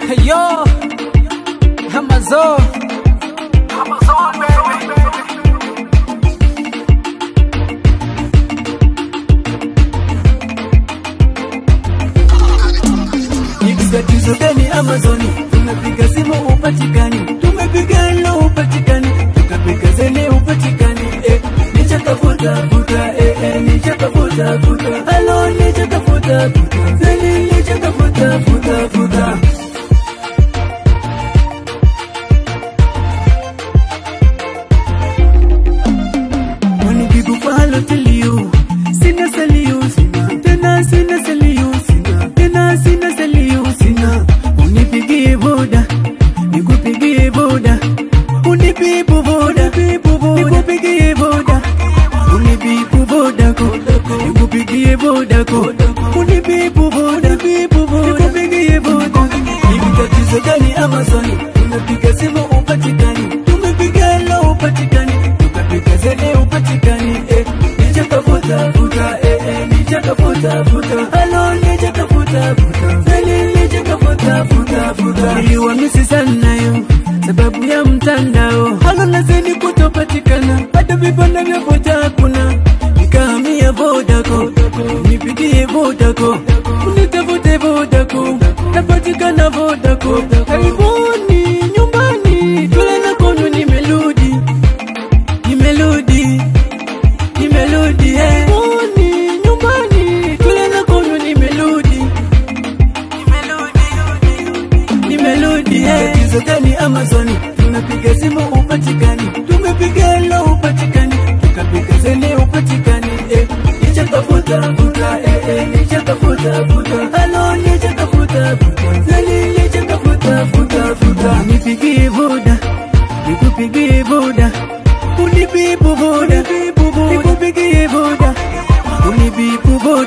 Hey yo, Amazon. Amazon, baby. Tatizo gani Amazoni? Tumepiga simu upatikani, tumepiga lo upatikani, tukapiga zele upatikani, eh, nichakafuta futa, eh, eh, nichakafuta futa, halo nichakafuta futa, zele nichakafuta futa futa. Wanipigu palo teliyo, sina saliyo, sina tena sina saliyo, sina tena sina saliyo, sina unipigie boda, nikupigie boda, unipibu boda, nikupigie boda, unipibu boda ko, nikupigie boda ko, unipibu boda, nikupigie boda. Hivi tatizo gani Amazoni? Tumepiga simu upatikani, tumepiga lo upatikani, tukapiga zele upatikani, eh, nichakafuta futa, eh, eh, nichakafuta futa, halo nichakafuta futa, zele nichakafuta futa futa. Niliwamisi sana yo sababu ya mtandao, halo na zeni kutopatikana, hata vibanda vya vocha hakuna, nikahamia Vodacom, nipigie Vodacom, unitafute Vodacom, napatikana Vodacom, karibuni nyumbani, tule na kono, nimerudi, nimerudi, nimerudi, eh. karibuni nyumbani, tule na kono, nimerudi, nimerudi, eh. Tatizo gani Amazoni? Tunapiga simu upatikani, tumepiga lo upatikani, tukapiga zele upatikani, eh. Nichakafuta futa, eh, eh, nichakafuta futa, halo nichakafuta futa, zele nichakafuta futa futa, nipigie boda, nikupigie boda, unipibu boda, nikupigie boda, unipibu boda